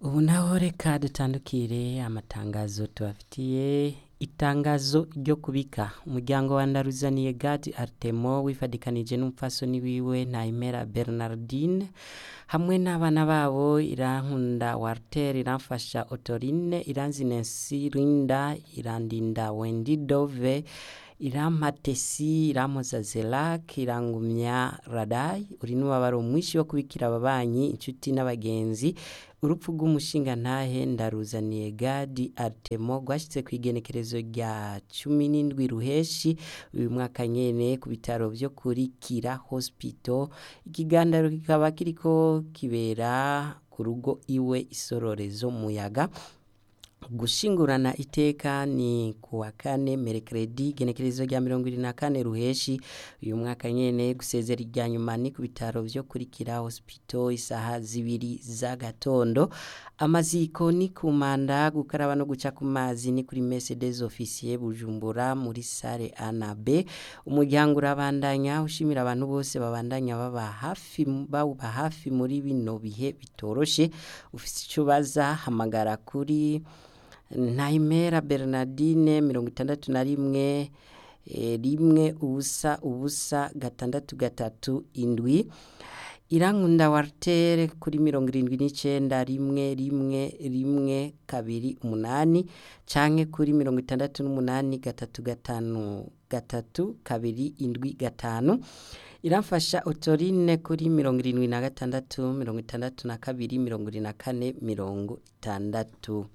ubu naho reka dutandukire amatangazo tubafitiye itangazo ryo kubika umuryango wa ndaruzaniye gadi artemo wifadikanije n'umupfasoni wiwe ntayimera bernardine hamwe n'abana babo irankunda walter iramfasha otorine iranzinensi rinda irandinda wendi dove irampatesi irampoza zelak irangumya radai uri n'umubabaro mwinshi wo kubikira ababanyi inshuti n'abagenzi urupfu rw'umushinga ntahe ndaruzaniye gadi artemo rwashyitse ku igenekerezo rya cumi n'indwi ruheshi uyu mwaka nyene ku bitaro vyo kuri kira hospital ikiganiro kikaba kiriko kibera ku rugo iwe isororezo muyaga gushingurana iteka ni kuwa kane merekredi genekerezo rya mirongo irindwi na kane ruheshi uyu mwaka nyene gusezera irya nyuma ni ku bitaro vyo kurikira hospital isaha zibiri z'agatondo amaziko ni ku manda gukaraba no guca ku mazi ni kuri mercedes officier bujumbura muri sare a na b umuryango urabandanya ushimira abantu bose babandanya baba hafi bawuba hafi muri bino bihe bitoroshe ufise ico baza hamagara kuri ntayimera bernardine mirongo itandatu na rimwe rimwe ubusa ubusa gatandatu gatatu indwi irankunda wartere kuri mirongo irindwi n'icenda rimwe rimwe rimwe kabiri umunani canke kuri mirongo itandatu n'umunani gatatu gatanu gatatu kabiri indwi gatanu iramfasha otorine kuri mirongo irindwi na gatandatu mirongo itandatu na kabiri mirongo irindwi na kane mirongo itandatu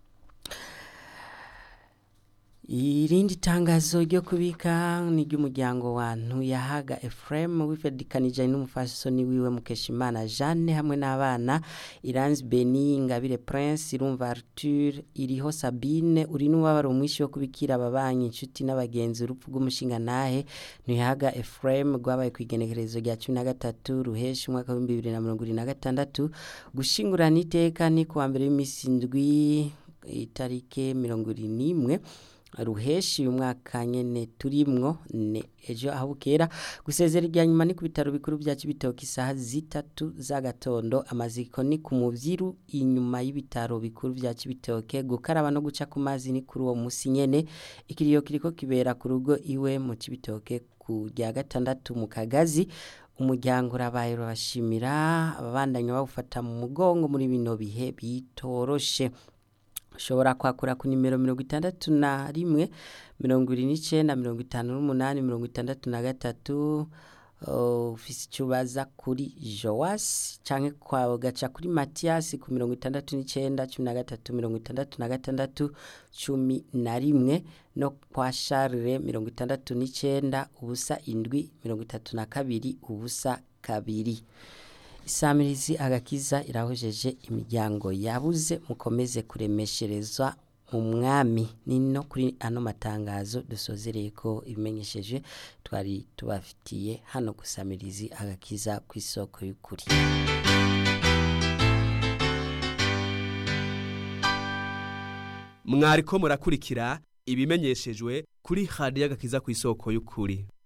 irindi tangazo ryo kubika ni ry'umuryango wantu yahaga Ephraim wifedikanije n'umufasoni wiwe Mukeshimana Jeanne hamwe n'abana Iranzi Beni Ingabire Prince Irumva Arthur iriho Sabine uri n'umubabaro mwinshi wo kubikira ababanyi inshuti n'abagenzi urupfu rw'umushinga nahe ntiyahaga Ephraim rwabaye ku igenekerezo rya cumi na gatatu ruheshi umwaka w'ibihumbi bibiri na mirongo irindwi na gatandatu gushingurana iteka ni kuwa mbere w'iminsi indwi itarike mirongo irindwi n'imwe ruheshi uyu mwaka nyene turimwo ne ejo aho bukera gusezera irya nyuma ni ku bitaro bikuru bya Cibitoke isaha zitatu z'agatondo amaziko ni ku muvyiru inyuma y'ibitaro bikuru vya Cibitoke gukaraba no guca ku mazi ni kuri uwo musi nyene ikiriyo kiriko kibera ku rugo iwe mu Cibitoke ku rya gatandatu mu Kagazi umuryango urabaye urabashimira ababandanya bawufata mu mugongo muri bino bihe bitoroshe ushobora kwakura ku nimero mirongo itandatu na rimwe mirongo ibiri n'icenda mirongo itanu n'umunani mirongo itandatu na gatatu ufise icyo ubaza kuri joasi canke gaca kuri matiyasi ku mirongo itandatu n'icenda cumi na gatatu mirongo itandatu na gatandatu cumi na rimwe no kwa sharire mirongo itandatu n'icenda ubusa indwi mirongo itatu na kabiri ubusa kabiri isamirizi agakiza irahojeje imiryango yabuze mukomeze kuremesherezwa mu mwami ni no kuri ano matangazo dusozereye ko ibimenyesheje twari tubafitiye hano gusamirizi agakiza ku isoko y'ukuri mwariko murakurikira ibimenyeshejwe kuri hadi y'agakiza ku isoko y'ukuri